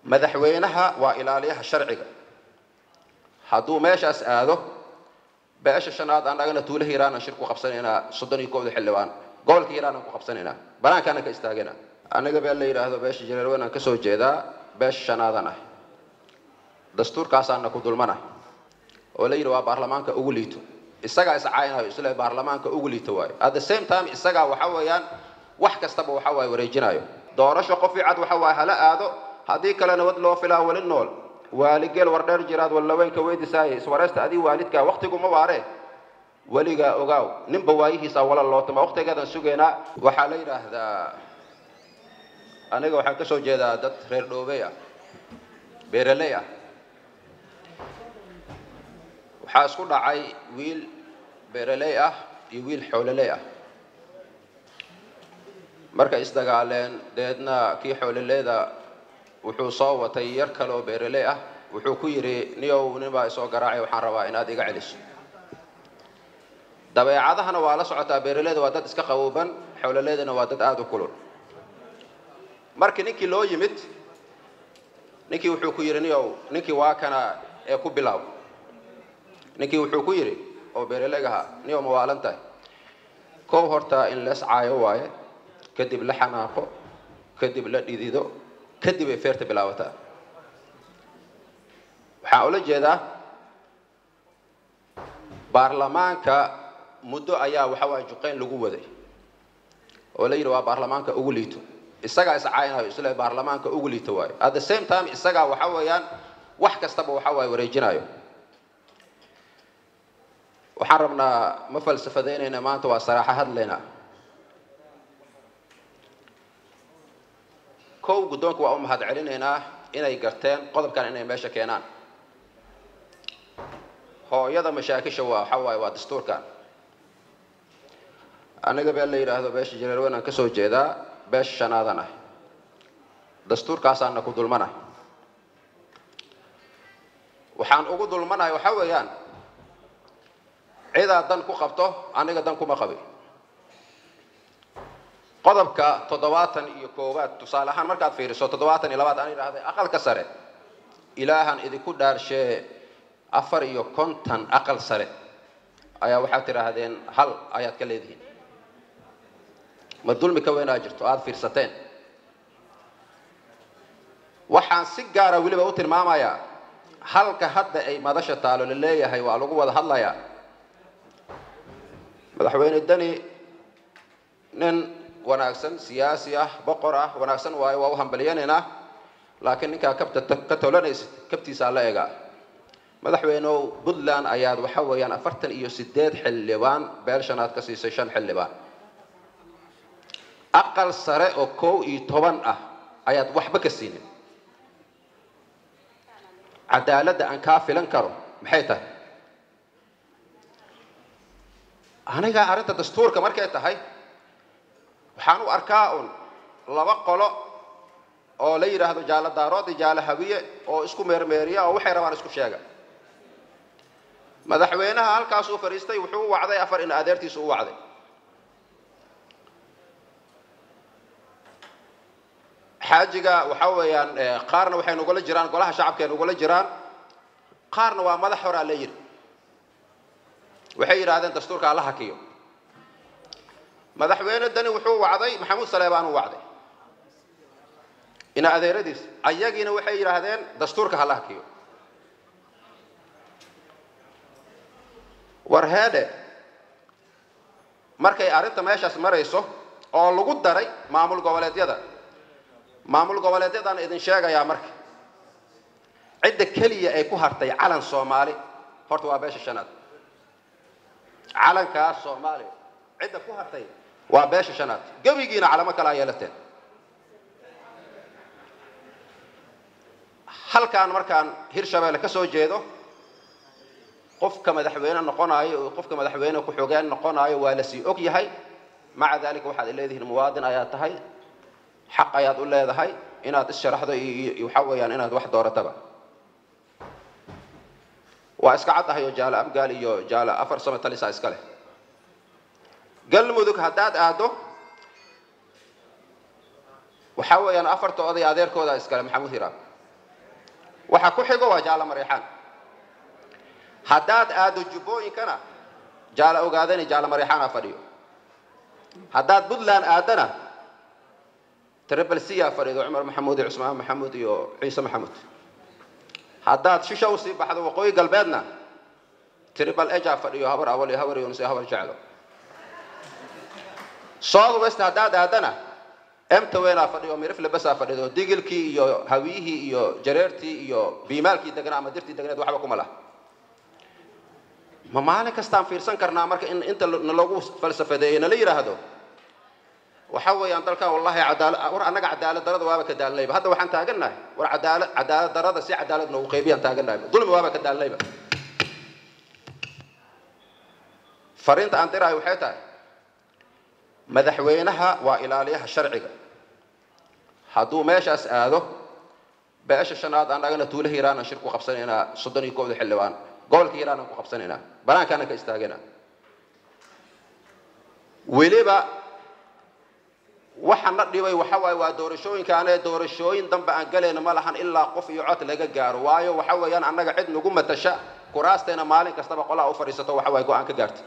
madaxweynaha waa ilaaliyaha sharciga hadduu meeshaas aado beesha shanaad annagana tuula hiiraanan shir ku qabsanaynaa soddon iyo kowda xildhibaan gobolka hiiraanan ku qabsanaynaa banaankaanan ka istaagana aniga been la yidhaahdo beesha jareerweyn aan kasoo jeedaa beesha shanaadan ah dastuurkaasaana ku dulmana oo la yidhi waa baarlamaanka ugu liito isagaa iscaaynayo isle baarlamaanka ugu liito waayo at the same time isagaa waxa weeyaan wax kastaba waxa waaye wareejinayo doorasho qof cad waxa waaye hala aado haddii kale nabad loo filaa weli nool waaligeel wardheer jiraad wallaweenka weydisaaya iswareysta adii waalidkaa waktiguma waare weligaa ogaaw ninba waayihiisa wala lootama waktigeedan sugaynaa waxaa la yidhaahdaa aniga waxaan kasoo jeedaa dad reer dhoobey ah beeraley ah waxaa isku dhacay wiil beeraley ah iyo wiil xoololey ah markay isdagaaleen deedna kii xoololeyda wuxuu soo watay yar kale oo beeraley ah wuxuu ku yidhi niyow nin baa isoo garaacay waxaan rabaa inaad iga celiso dabeecadahana waa la socotaa beeraleyda waa dad iska qabooban xoololeydana waa dad aada u kulul markii ninkii loo yimid ninkii wuxuu ku yidhi niyow ninkii waa kana ee ku bilaaw ninkii wuxuu ku yidhi oo beeraleygaha niyow ma waalan tahay kow horta in lees caayo waaye kadib la xanaaqo kadib la dhidido kadib ay feerta bilaabataa waxaan ula jeedaa baarlamaanka muddo ayaa waxa waaya juqeyn lagu waday oo la yidhi waa baarlamaanka ugu liito isagaa iscaaynayo isle baarlamaanka ugu liito waayo at the same time isagaa waxa weeyaan wax kastaba waxa waaye wareejinayo waxaan rabnaa ma falsafadaynayna maanta waa saraaxo hadlaynaa kow guddoonka waa u mahad celinaynaa inay garteen qodobkan inay meesha keenaan hooyada mashaakisha waa waxa waaye waa dastuurkan aniga been la yidhaahdo beesha jareerweyn aan kasoo jeedaa beesha shanaadan ah dastuurkaasaana ku dulmana waxaan ugu dulmanahay waxa weeyaan cidaa dan ku qabto aniga dan kuma qabi qodobka toddobaatan iyo koowaad tusaale ahaan markaad fiiriso toddobaatan iyo labaad aan idhaahday aqalka sare ilaahan idinku dhaarshee afar iyo konton aqal sare ayaa waxaad tidhaahdeen hal ayaad ka leedihiin ma dulmi ka weynaa jirto aada fiirsateen waxaan si gaara weliba u tilmaamayaa halka hadda ay madasha taalo la leeyahay waa lagu wada hadlayaa madaxweyne deni nin wanaagsan siyaasi ah boqor ah wanaagsan waayo waa u hambalyanaynaa laakiin ninkaa kabta ka tolanaysid kabtiisaa la egaa madaxweyneow puntland ayaad waxa weeyaan afartan iyo sideed xildhibaan beel shanaad ka siisay shan xildhibaan aqal sare oo kow iyo toban ah ayaad waxba ka siinin cadaaladda aan kaa filan karo maxay tahay aniga arrinta dastuurka markay tahay waxaan u arkaa un laba qolo oo la yidhaahdo jaalo daarood iyo jaalo hawiye oo isku meermeeriya oo waxay rabaan isku sheega madaxweynaha halkaasuu fadhiistay wuxuu u wacday afar in adeertiisu u wacday xaajiga waxa weeyaan qaarna waxay nugula jiraan golaha shacabkay nugula jiraan qaarna waa madax horaa la yidhi waxay yidhaahdeen dastuurka alla hakiyo madaxweyne dani wuxuu wacday maxamuud saleebaan u wacday ina adeeradiis ayagiina waxay yidhaahdeen dastuurka hala hakiyo war heedhe markay arrinta meeshaas marayso oo lagu daray maamul goboleedyada maamul goboleedyadaan idin sheegayaa marka cidda keliya ay ku hartay calan soomaali horta waa beesha shanaad calankaas soomaaliya cidda ku hartay waa beesha shanaad gebigiina calamo kale a yeelateen halkaan markaan hirshabeelle ka soo jeedo qofka madaxweyne noqonaayo iyo qofka madaxweyne ku-xogeen noqonaayo waa lasii og yahay maca dalika waxaad leedihiin muwaadin ayaad tahay xaq ayaad u leedahay inaad issharaxdo iyo waxa weeyaan inaad wax doorataba waa iska caddahay oo jaalo abgaal iyo jaalo afar sano talisaa iska leh galmudug haddaad aado waxaa weeyaan afarta oday adeerkooda iskale maxamuud hiraab waxa ku xigo waa jaala mareexaan haddaad aado jubbooyinkana jaala ogaadani jaala mareexaana fadhiyo haddaad puntland aadana tribal cia fadhido cumar maxamuud iyo cusmaan maxamuud iyo ciise maxamuud haddaad shisha usii baxdo waqooyi galbeedna tribal eja fadhiyo habar awal iyo habar yunus iyo habar jeclo south west haddaad aadana emtawena fadhiyo mirifle basaa fadhido digilkii iyo hawiyihii iyo jareertii iyo biimaalkii degnaa ama dirtii degneed waxba kuma laha ma maalin kastaan fiirsan karnaa marka in inta nalagu falsafadeeyo nala yidhaahdo waxa weeyaan dalkan wallahi cadaala war annaga cadaalad darada waaba ka daalnayba hadda waxaan taagannahay war cadaalad cadaalad darada si cadaalad noogu qaybiyaan taagannahay dulmi waaba ka daalnayba fariinta aan diraayo waxay tahay madaxweynaha waa ilaaliyaha sharciga hadduu meeshaas aado beesha shanaad annagana tuulo hiiraanan shir ku qabsanaynaa soddon iyo kowda xildhibaan gobolka hiiraanan ku qabsanaynaa banaankaanan ka istaagana weliba waxa na dhibay waxa waaye waa doorashooyinkaane doorashooyin dambe aan galayna ma lahan ilaa qof iyo cod laga gaaro waayo waxa weeyaan annaga cid nagu matasha kuraasteena maalin kastaba qolaa u fadhiisato waxa waaye go-aan ka gaarta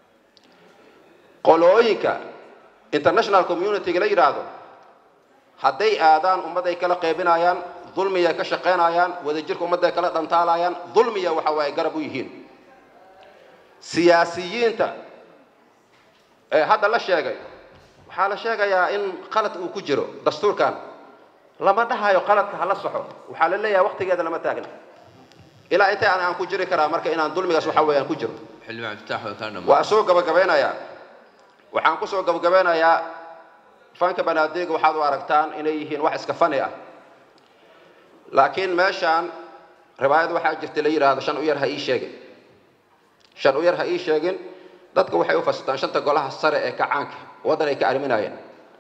qolooyinka international community-ga la yidhaahdo hadday aadaan ummadday kala qaybinayaan dulmiyay ka shaqaynayaan wadajirka ummadday kala dhantaalayaan dulmiya waxa waaye garab u yihiin siyaasiyiinta ee hadda la sheegay waxaa la sheegayaa in qalad uu ku jiro dastuurkan lama dhahayo qaladka hala soxo waxaa la leeyahay waqtigeeda lama taagna ilaa intay aan aan ku jiri karaa marka inaan dulmigaas waxa weeyaan ku jiro xildhibaan iftaax oo kaa waa dhammaan soo gabagabeynayaa waxaan kusoo gabagabeynayaa fanka banaadeega waxaad u aragtaan inay yihiin wax iska fani ah laakiin meeshaan riwaayad waxaa jirta la yidhaahdo shan u yar ha ii sheegin shan u yar ha ii sheegin dadka waxay u fasirtaan shanta golaha sare ee kacaanka waddan ay ka arriminayeen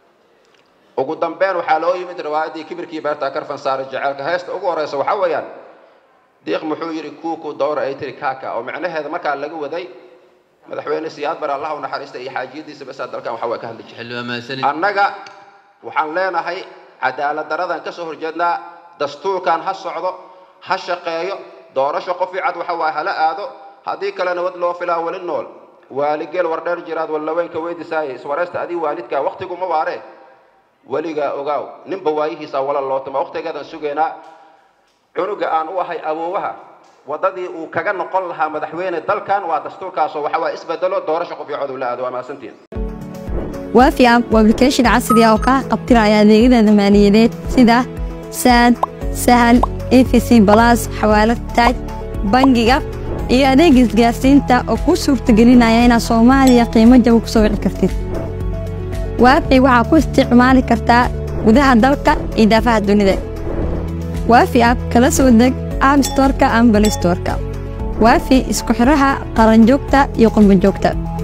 ugu dambeyn waxaa loo yimid riwaayaddii kibirkii beerta karfan saare jaceelka heesta ugu horeysa waxaa weeyaan diiq muxuu yidhi kuuku dowra ay tiri kaaka oo macnaheeda markaa laga waday madaxweyne siyaad bar allah u naxariista iyo xaajiyadiisa basaa dalkan waxa waa ka hadli jiray xildhibaan mahadsanid annaga waxaan leenahay cadaalad daradan ka soo horjeednaa dastuurkan ha socdo ha shaqeeyo doorasho qof ii cad waxa waaye hala aado haddii kale nabad loo filaa weli nool waaligeel wardheer jiraad wallaweynka weydiisaaye iswareysta adii waalidka waqtigu ma waare weligaa ogaaw ninba waayihiisa wala loo tuma waqtigeedan sugaynaa cunuga aan u ahay awoowaha wadadii uu kaga noqon lahaa madaxweyne dalkan waa dastuurkaasoo waxa waaye isbedelo doorasho qof ii cod ula aado waa mahadsantiin waafi app waa application casri ah oo kaa qabtiraya adeegyada maaliyadeed sida saad sahal efc balas xawaalad taaj bangiga iyo adeeg isgaarsiinta oo kuu suurtagelinaya inaad soomaaliya qiimo jaba ku soo wici kartid waafi waxaa ku isticmaali kartaa gudaha dalka iyo daafaha dunida waafi app kala soo deg app storeka ama balistoreka waafi isku xiraha qaranjoogta iyo qurbanjoogta